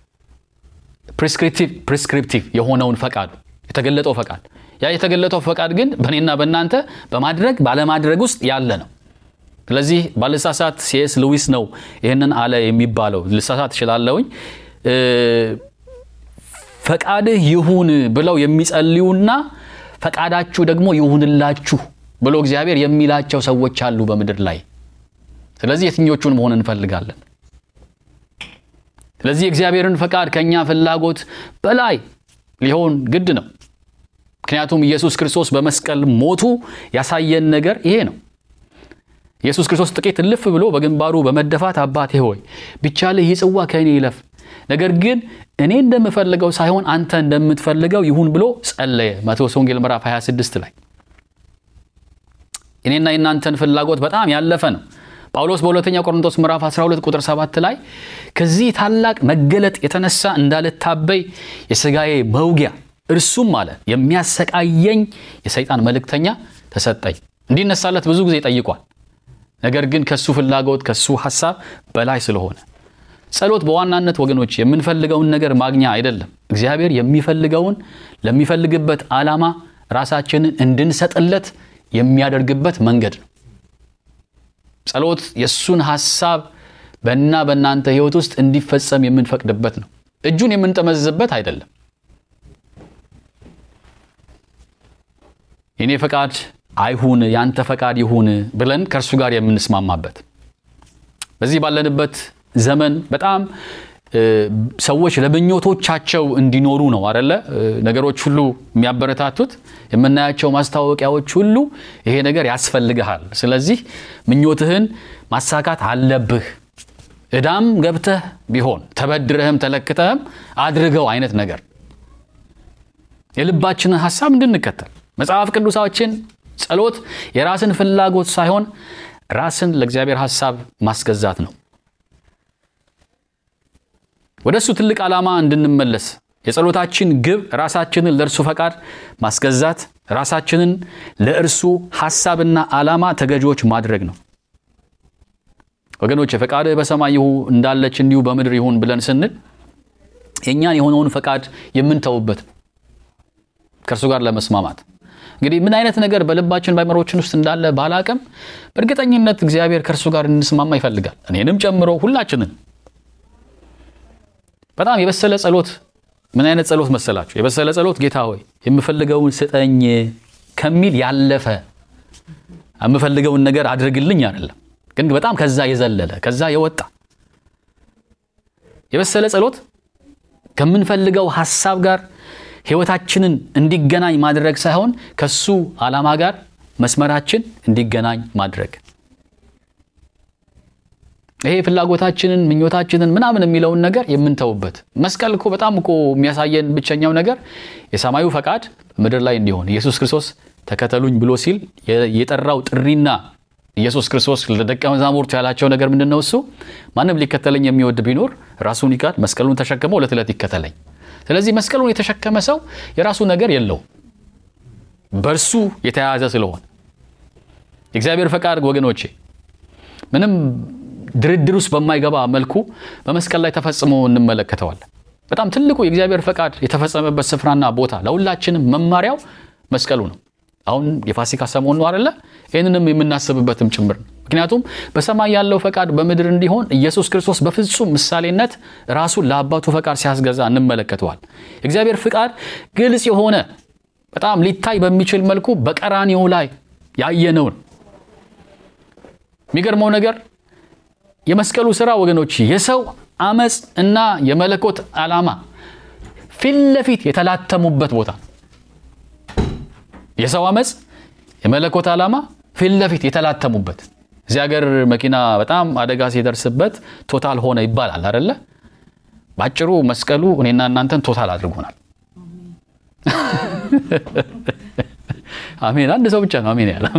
ፕሪስክሪፕቲቭ የሆነውን ፈቃዱ የተገለጠው ፈቃድ ያ የተገለጠው ፈቃድ ግን በእኔና በእናንተ በማድረግ ባለማድረግ ውስጥ ያለ ነው። ስለዚህ ባልሳሳት ሲኤስ ሉዊስ ነው ይህንን አለ የሚባለው። ልሳሳት እችላለሁኝ። ፈቃድህ ይሁን ብለው የሚጸልዩና ፈቃዳችሁ ደግሞ ይሁንላችሁ ብሎ እግዚአብሔር የሚላቸው ሰዎች አሉ በምድር ላይ። ስለዚህ የትኞቹን መሆን እንፈልጋለን? ስለዚህ የእግዚአብሔርን ፈቃድ ከእኛ ፍላጎት በላይ ሊሆን ግድ ነው። ምክንያቱም ኢየሱስ ክርስቶስ በመስቀል ሞቱ ያሳየን ነገር ይሄ ነው። ኢየሱስ ክርስቶስ ጥቂት እልፍ ብሎ በግንባሩ በመደፋት አባቴ ሆይ ቢቻልህ ይህ ጽዋ ከእኔ ይለፍ፣ ነገር ግን እኔ እንደምፈልገው ሳይሆን አንተ እንደምትፈልገው ይሁን ብሎ ጸለየ። ማቴዎስ ወንጌል ምዕራፍ 26 ላይ እኔና የእናንተን ፍላጎት በጣም ያለፈ ነው። ጳውሎስ በሁለተኛ ቆሮንቶስ ምዕራፍ 12 ቁጥር 7 ላይ ከዚህ ታላቅ መገለጥ የተነሳ እንዳልታበይ የሥጋዬ መውጊያ እርሱም አለ የሚያሰቃየኝ የሰይጣን መልእክተኛ ተሰጠኝ። እንዲነሳለት ብዙ ጊዜ ጠይቋል። ነገር ግን ከሱ ፍላጎት ከሱ ሐሳብ በላይ ስለሆነ ጸሎት በዋናነት ወገኖች የምንፈልገውን ነገር ማግኛ አይደለም። እግዚአብሔር የሚፈልገውን ለሚፈልግበት ዓላማ ራሳችንን እንድንሰጥለት የሚያደርግበት መንገድ ነው። ጸሎት የእሱን ሐሳብ በእና በእናንተ ሕይወት ውስጥ እንዲፈጸም የምንፈቅድበት ነው። እጁን የምንጠመዝዝበት አይደለም። የኔ ፈቃድ አይሁን ያንተ ፈቃድ ይሁን ብለን ከእርሱ ጋር የምንስማማበት በዚህ ባለንበት ዘመን በጣም ሰዎች ለምኞቶቻቸው እንዲኖሩ ነው አደለ? ነገሮች ሁሉ የሚያበረታቱት የምናያቸው ማስታወቂያዎች ሁሉ ይሄ ነገር ያስፈልግሃል፣ ስለዚህ ምኞትህን ማሳካት አለብህ፣ ዕዳም ገብተህ ቢሆን ተበድረህም ተለክተህም አድርገው አይነት ነገር የልባችንን ሀሳብ እንድንከተል መጽሐፍ ቅዱሳችን ጸሎት የራስን ፍላጎት ሳይሆን ራስን ለእግዚአብሔር ሀሳብ ማስገዛት ነው። ወደ እሱ ትልቅ ዓላማ እንድንመለስ የጸሎታችን ግብ ራሳችንን ለእርሱ ፈቃድ ማስገዛት፣ ራሳችንን ለእርሱ ሐሳብና ዓላማ ተገዢዎች ማድረግ ነው። ወገኖች ፈቃድህ በሰማይ ይሁ እንዳለች እንዲሁ በምድር ይሁን ብለን ስንል የእኛን የሆነውን ፈቃድ የምንተውበት ከእርሱ ጋር ለመስማማት እንግዲህ ምን አይነት ነገር በልባችን በአእምሮችን ውስጥ እንዳለ ባላቅም በእርግጠኝነት እግዚአብሔር ከእርሱ ጋር እንስማማ ይፈልጋል። እኔንም ጨምሮ ሁላችንን። በጣም የበሰለ ጸሎት ምን አይነት ጸሎት መሰላችሁ? የበሰለ ጸሎት ጌታ ሆይ የምፈልገውን ስጠኝ ከሚል ያለፈ የምፈልገውን ነገር አድርግልኝ አይደለም፣ ግን በጣም ከዛ የዘለለ ከዛ የወጣ የበሰለ ጸሎት ከምንፈልገው ሀሳብ ጋር ህይወታችንን እንዲገናኝ ማድረግ ሳይሆን ከሱ ዓላማ ጋር መስመራችን እንዲገናኝ ማድረግ። ይሄ ፍላጎታችንን ምኞታችንን ምናምን የሚለውን ነገር የምንተውበት መስቀል እኮ በጣም እኮ የሚያሳየን ብቸኛው ነገር የሰማዩ ፈቃድ በምድር ላይ እንዲሆን ኢየሱስ ክርስቶስ ተከተሉኝ ብሎ ሲል የጠራው ጥሪና ኢየሱስ ክርስቶስ ለደቀ መዛሙርቱ ያላቸው ነገር ምንድን ነው? እሱ ማንም ሊከተለኝ የሚወድ ቢኖር ራሱን ይካድ፣ መስቀሉን ተሸክሞ ዕለት ዕለት ይከተለኝ። ስለዚህ መስቀሉን የተሸከመ ሰው የራሱ ነገር የለውም፣ በእርሱ የተያያዘ ስለሆነ የእግዚአብሔር ፈቃድ ወገኖቼ ምንም ድርድር ውስጥ በማይገባ መልኩ በመስቀል ላይ ተፈጽሞ እንመለከተዋለን። በጣም ትልቁ የእግዚአብሔር ፈቃድ የተፈጸመበት ስፍራና ቦታ ለሁላችንም መማሪያው መስቀሉ ነው። አሁን የፋሲካ ሰሞን ነው አይደለ? ይህንንም የምናስብበትም ጭምር ነው። ምክንያቱም በሰማይ ያለው ፈቃድ በምድር እንዲሆን ኢየሱስ ክርስቶስ በፍጹም ምሳሌነት ራሱን ለአባቱ ፈቃድ ሲያስገዛ እንመለከተዋል። የእግዚአብሔር ፍቃድ ግልጽ የሆነ በጣም ሊታይ በሚችል መልኩ በቀራንዮ ላይ ያየነውን የሚገርመው ነገር የመስቀሉ ስራ ወገኖች የሰው አመፅ እና የመለኮት ዓላማ ፊት ለፊት የተላተሙበት ቦታ የሰው አመፅ የመለኮት ዓላማ ፊት ለፊት የተላተሙበት እዚህ ሀገር መኪና በጣም አደጋ ሲደርስበት ቶታል ሆነ ይባላል አደለ? በአጭሩ መስቀሉ እኔና እናንተን ቶታል አድርጎናል። አሜን። አንድ ሰው ብቻ ነው አሜን ያለ።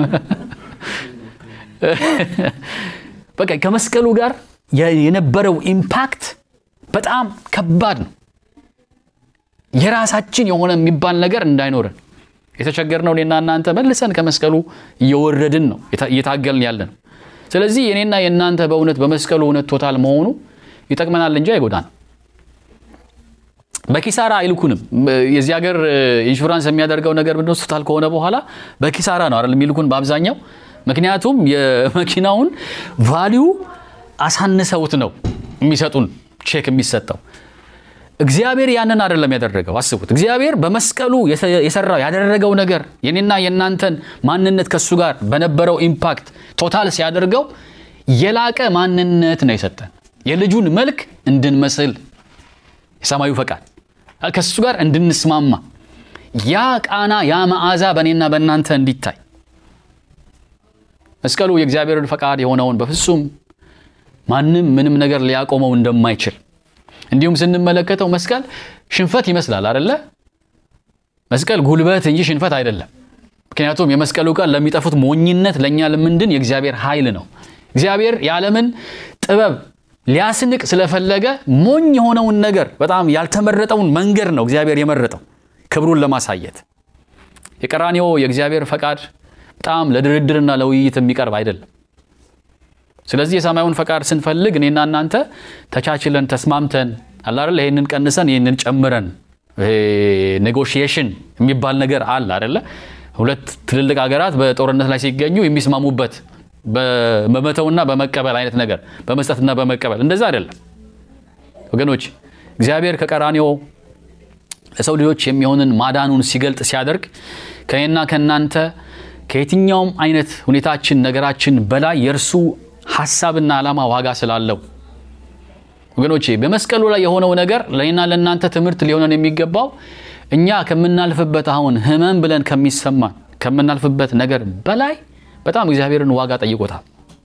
በቃ ከመስቀሉ ጋር የነበረው ኢምፓክት በጣም ከባድ ነው። የራሳችን የሆነ የሚባል ነገር እንዳይኖረን የተቸገርነው እኔና እናንተ መልሰን ከመስቀሉ እየወረድን ነው እየታገልን ያለ ነው። ስለዚህ የኔና የእናንተ በእውነት በመስቀሉ እውነት ቶታል መሆኑ ይጠቅመናል እንጂ አይጎዳንም። በኪሳራ አይልኩንም። የዚህ ሀገር ኢንሹራንስ የሚያደርገው ነገር ምንድን ነው? ቶታል ከሆነ በኋላ በኪሳራ ነው አይደል የሚልኩን በአብዛኛው። ምክንያቱም የመኪናውን ቫሊዩ አሳንሰውት ነው የሚሰጡን ቼክ የሚሰጠው። እግዚአብሔር ያንን አይደለም ያደረገው። አስቡት፣ እግዚአብሔር በመስቀሉ የሰራው ያደረገው ነገር የኔና የእናንተን ማንነት ከሱ ጋር በነበረው ኢምፓክት ቶታል ሲያደርገው የላቀ ማንነት ነው የሰጠን። የልጁን መልክ እንድንመስል የሰማዩ ፈቃድ ከሱ ጋር እንድንስማማ ያ ቃና ያ መዓዛ በእኔና በእናንተ እንዲታይ መስቀሉ የእግዚአብሔርን ፈቃድ የሆነውን በፍጹም ማንም ምንም ነገር ሊያቆመው እንደማይችል እንዲሁም ስንመለከተው መስቀል ሽንፈት ይመስላል አደለ? መስቀል ጉልበት እንጂ ሽንፈት አይደለም። ምክንያቱም የመስቀሉ ቃል ለሚጠፉት ሞኝነት፣ ለእኛ ለምንድን የእግዚአብሔር ኃይል ነው። እግዚአብሔር የዓለምን ጥበብ ሊያስንቅ ስለፈለገ ሞኝ የሆነውን ነገር በጣም ያልተመረጠውን መንገድ ነው እግዚአብሔር የመረጠው ክብሩን ለማሳየት። የቀራንዮ የእግዚአብሔር ፈቃድ በጣም ለድርድርና ለውይይት የሚቀርብ አይደለም። ስለዚህ የሰማዩን ፈቃድ ስንፈልግ እኔና እናንተ ተቻችለን ተስማምተን አላደለ ይህንን ቀንሰን ይህንን ጨምረን ኔጎሽዬሽን የሚባል ነገር አለ አደለ ሁለት ትልልቅ ሀገራት በጦርነት ላይ ሲገኙ የሚስማሙበት በመተውና በመቀበል አይነት ነገር በመስጠትና በመቀበል እንደዛ አይደለም ወገኖች እግዚአብሔር ከቀራንዮ ለሰው ልጆች የሚሆንን ማዳኑን ሲገልጥ ሲያደርግ ከእኔና ከእናንተ ከየትኛውም አይነት ሁኔታችን ነገራችን በላይ የእርሱ ሀሳብና ዓላማ ዋጋ ስላለው ወገኖቼ በመስቀሉ ላይ የሆነው ነገር ለእኔና ለእናንተ ትምህርት ሊሆነን የሚገባው እኛ ከምናልፍበት አሁን ህመም ብለን ከሚሰማን ከምናልፍበት ነገር በላይ በጣም እግዚአብሔርን ዋጋ ጠይቆታል።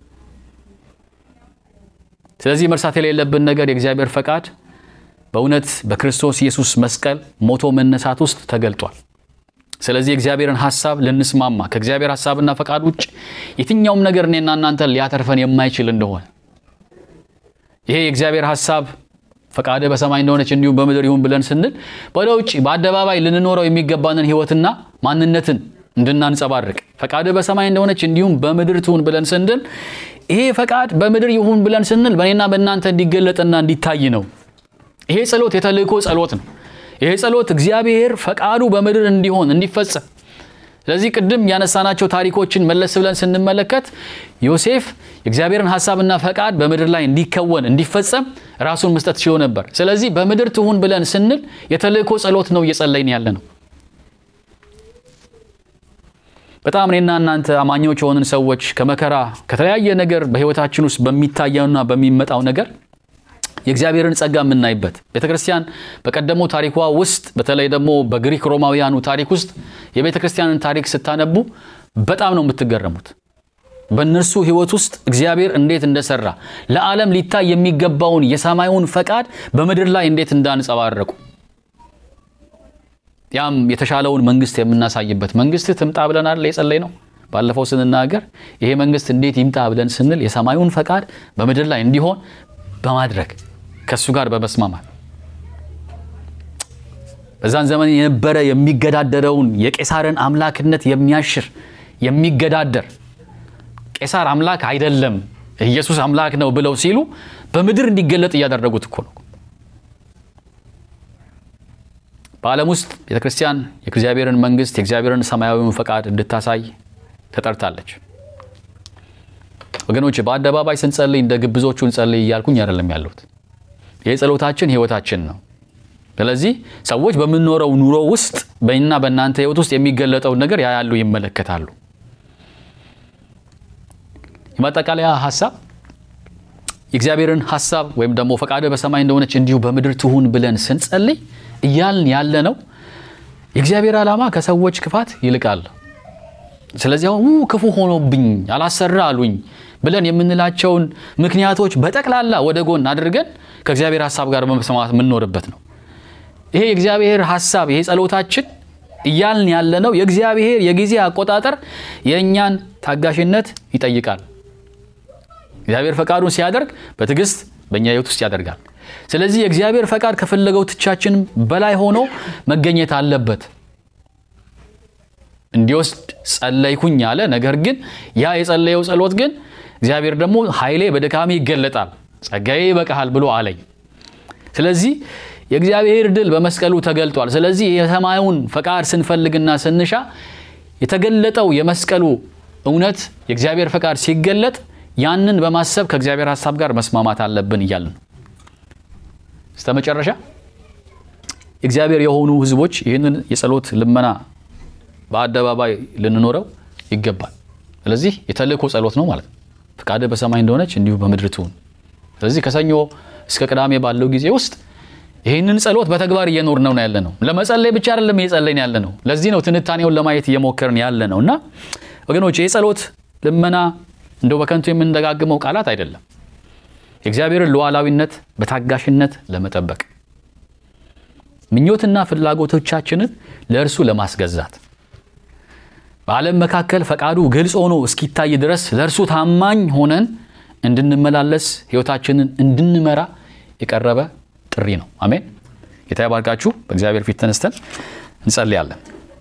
ስለዚህ መርሳት የሌለብን ነገር የእግዚአብሔር ፈቃድ በእውነት በክርስቶስ ኢየሱስ መስቀል ሞቶ መነሳት ውስጥ ተገልጧል። ስለዚህ የእግዚአብሔርን ሀሳብ ልንስማማ ከእግዚአብሔር ሀሳብና ፈቃድ ውጭ የትኛውም ነገር እኔና እናንተ ሊያተርፈን የማይችል እንደሆነ ይሄ የእግዚአብሔር ሀሳብ ፈቃደ በሰማይ እንደሆነች እንዲሁም በምድር ይሁን ብለን ስንል ወደ ውጭ በአደባባይ ልንኖረው የሚገባንን ህይወትና ማንነትን እንድናንጸባርቅ ፈቃደ በሰማይ እንደሆነች እንዲሁም በምድር ትሁን ብለን ስንል ይሄ ፈቃድ በምድር ይሁን ብለን ስንል በእኔና በእናንተ እንዲገለጥና እንዲታይ ነው። ይሄ ጸሎት የተልእኮ ጸሎት ነው። ይሄ ጸሎት እግዚአብሔር ፈቃዱ በምድር እንዲሆን እንዲፈጸም። ስለዚህ ቅድም ያነሳናቸው ታሪኮችን መለስ ብለን ስንመለከት ዮሴፍ የእግዚአብሔርን ሀሳብና ፈቃድ በምድር ላይ እንዲከወን እንዲፈጸም ራሱን መስጠት ችሎ ነበር። ስለዚህ በምድር ትሁን ብለን ስንል የተልእኮ ጸሎት ነው እየጸለይን ያለ ነው። በጣም እኔና እናንተ አማኞች የሆንን ሰዎች ከመከራ ከተለያየ ነገር በህይወታችን ውስጥ በሚታየውና በሚመጣው ነገር የእግዚአብሔርን ጸጋ የምናይበት ቤተ ክርስቲያን በቀደመው ታሪኳ ውስጥ በተለይ ደግሞ በግሪክ ሮማውያኑ ታሪክ ውስጥ የቤተ ክርስቲያንን ታሪክ ስታነቡ በጣም ነው የምትገረሙት። በእነርሱ ህይወት ውስጥ እግዚአብሔር እንዴት እንደሰራ ለዓለም ሊታይ የሚገባውን የሰማዩን ፈቃድ በምድር ላይ እንዴት እንዳንጸባረቁ ያም የተሻለውን መንግስት የምናሳይበት መንግስት ትምጣ ብለናል የጸለይ ነው። ባለፈው ስንናገር ይሄ መንግስት እንዴት ይምጣ ብለን ስንል የሰማዩን ፈቃድ በምድር ላይ እንዲሆን በማድረግ ከእሱ ጋር በመስማማት በዛን ዘመን የነበረ የሚገዳደረውን የቄሳርን አምላክነት የሚያሽር የሚገዳደር ቄሳር አምላክ አይደለም ኢየሱስ አምላክ ነው ብለው ሲሉ በምድር እንዲገለጥ እያደረጉት እኮ ነው። በዓለም ውስጥ ቤተ ክርስቲያን የእግዚአብሔርን መንግስት የእግዚአብሔርን ሰማያዊውን ፈቃድ እንድታሳይ ተጠርታለች። ወገኖች በአደባባይ ስንጸልይ እንደ ግብዞቹ እንጸልይ እያልኩኝ አይደለም ያለሁት። ይህ ጸሎታችን ህይወታችን ነው። ስለዚህ ሰዎች በምንኖረው ኑሮ ውስጥ በእና በእናንተ ህይወት ውስጥ የሚገለጠውን ነገር ያያሉ፣ ይመለከታሉ። የማጠቃለያ ሀሳብ የእግዚአብሔርን ሀሳብ ወይም ደግሞ ፈቃደ በሰማይ እንደሆነች እንዲሁ በምድር ትሁን ብለን ስንጸልይ እያልን ያለ ነው የእግዚአብሔር ዓላማ ከሰዎች ክፋት ይልቃል። ስለዚህ አሁን ክፉ ሆኖብኝ አላሰራ አሉኝ ብለን የምንላቸውን ምክንያቶች በጠቅላላ ወደ ጎን አድርገን ከእግዚአብሔር ሀሳብ ጋር በመስማማት የምንኖርበት ነው። ይሄ የእግዚአብሔር ሀሳብ ይሄ ጸሎታችን እያልን ያለ ነው የእግዚአብሔር የጊዜ አቆጣጠር የእኛን ታጋሽነት ይጠይቃል። እግዚአብሔር ፈቃዱን ሲያደርግ በትዕግስት በእኛ ህይወት ውስጥ ያደርጋል። ስለዚህ የእግዚአብሔር ፈቃድ ከፈለገው ትቻችን በላይ ሆኖ መገኘት አለበት። እንዲወስድ ጸለይኩኝ አለ። ነገር ግን ያ የጸለየው ጸሎት ግን እግዚአብሔር ደግሞ ኃይሌ በድካሜ ይገለጣል፣ ጸጋዬ ይበቃሃል ብሎ አለኝ። ስለዚህ የእግዚአብሔር ድል በመስቀሉ ተገልጧል። ስለዚህ የሰማዩን ፈቃድ ስንፈልግና ስንሻ የተገለጠው የመስቀሉ እውነት የእግዚአብሔር ፈቃድ ሲገለጥ ያንን በማሰብ ከእግዚአብሔር ሀሳብ ጋር መስማማት አለብን እያልን ነው። እስተ መጨረሻ እግዚአብሔር የሆኑ ህዝቦች ይህንን የጸሎት ልመና በአደባባይ ልንኖረው ይገባል። ስለዚህ የተልእኮ ጸሎት ነው ማለት ነው። ፈቃደ በሰማይ እንደሆነች እንዲሁ በምድር ትሁን። ስለዚህ ከሰኞ እስከ ቅዳሜ ባለው ጊዜ ውስጥ ይህንን ጸሎት በተግባር እየኖር ነው ያለ ነው። ለመጸለይ ብቻ አይደለም እየጸለይን ያለ ነው። ለዚህ ነው ትንታኔውን ለማየት እየሞከርን ያለ ነው እና ወገኖች ይህ ጸሎት ልመና እንደው በከንቱ የምንደጋግመው ቃላት አይደለም። የእግዚአብሔርን ሉዓላዊነት በታጋሽነት ለመጠበቅ ምኞትና ፍላጎቶቻችንን ለእርሱ ለማስገዛት በዓለም መካከል ፈቃዱ ግልጽ ሆኖ እስኪታይ ድረስ ለእርሱ ታማኝ ሆነን እንድንመላለስ ሕይወታችንን እንድንመራ የቀረበ ጥሪ ነው። አሜን። ጌታ ይባርካችሁ። በእግዚአብሔር ፊት ተነስተን እንጸልያለን።